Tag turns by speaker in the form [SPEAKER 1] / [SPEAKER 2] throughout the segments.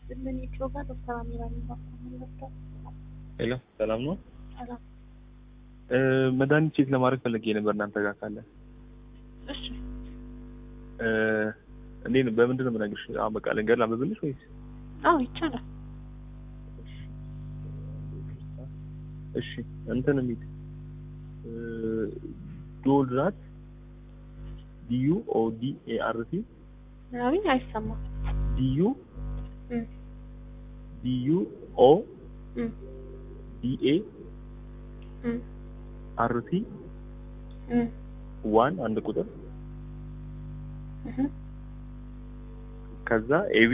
[SPEAKER 1] ምን ይችላል ዶክተር አሚራ የሚባለው
[SPEAKER 2] ሄሎ ሰላም ነው።
[SPEAKER 1] ሰላም
[SPEAKER 2] እ መድኃኒት ቼክ ለማድረግ ፈልጌ ነበር እናንተ ጋር ካለ
[SPEAKER 1] እሺ
[SPEAKER 2] እ እንዴት ነው? በምንድን ነው የምነግርሽ? አሁን በቃ ልንገር ላንብብልሽ ወይስ?
[SPEAKER 1] አዎ ይቻላል
[SPEAKER 2] እሺ እንትን የሚል እ ዶልራት ዲዩ ኦ ዲ ኤ አር ቲ
[SPEAKER 1] ምናምን አይሰማም
[SPEAKER 2] ዲዩ
[SPEAKER 1] እም
[SPEAKER 2] ዲዩ ኦ
[SPEAKER 1] እም
[SPEAKER 2] ዲ ኤ
[SPEAKER 1] እም
[SPEAKER 2] አር ቲ
[SPEAKER 1] እም
[SPEAKER 2] ዋን አንድ ቁጥር
[SPEAKER 1] እህ
[SPEAKER 2] ከዛ ኤቢ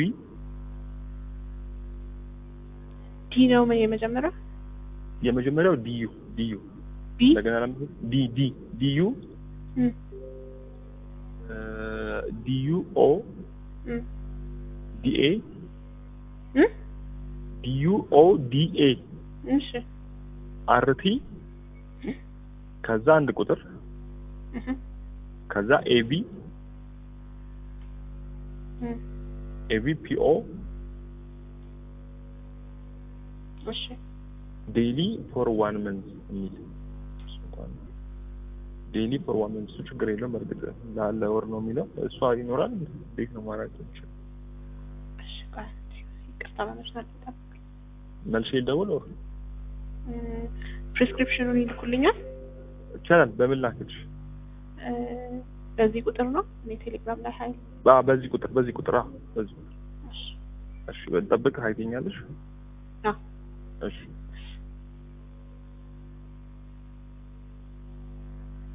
[SPEAKER 1] ዲ ነው ምን የመጀመሪያው
[SPEAKER 2] የመጀመሪያው ዲዩ ዲዩ
[SPEAKER 1] ቢ
[SPEAKER 2] እንደገና ላምብ ዲ ዲ ዲዩ
[SPEAKER 1] እም
[SPEAKER 2] እ ዲዩ ኦ
[SPEAKER 1] እም
[SPEAKER 2] ዲ ኤ
[SPEAKER 1] እም
[SPEAKER 2] ዲዩ ኦ ዲ ኤ
[SPEAKER 1] እሺ
[SPEAKER 2] አር ቲ ከዛ አንድ ቁጥር
[SPEAKER 1] እህ
[SPEAKER 2] ከዛ ኤቢ
[SPEAKER 1] እም
[SPEAKER 2] ኤቢ ፒኦ
[SPEAKER 1] እሺ
[SPEAKER 2] ዴይሊ ፎር ዋን መንዝ የሚል ዴይሊ ፎር ዋን መንዝ እሱ ችግር የለውም። በእርግጥ ላለ ወር ነው የሚለው እሷ ይኖራል። እንዴት ነው ማድረግ ይችላል?
[SPEAKER 1] እሺ ቆይ ይቅርታ በመስራት ጠብቅ
[SPEAKER 2] መልሼ ልደውል ወር
[SPEAKER 1] ፕሪስክሪፕሽኑን ይልኩልኛል
[SPEAKER 2] ይቻላል። በምን ላክልሽ?
[SPEAKER 1] እ በዚህ ቁጥር ነው እኔ ቴሌግራም ላይ ሀይል
[SPEAKER 2] አ በዚህ ቁጥር በዚህ ቁጥር አ በዚህ ቁጥር
[SPEAKER 1] እሺ
[SPEAKER 2] እሺ። ጠብቅ ሀይተኛለሽ።
[SPEAKER 1] አዎ
[SPEAKER 2] እሺ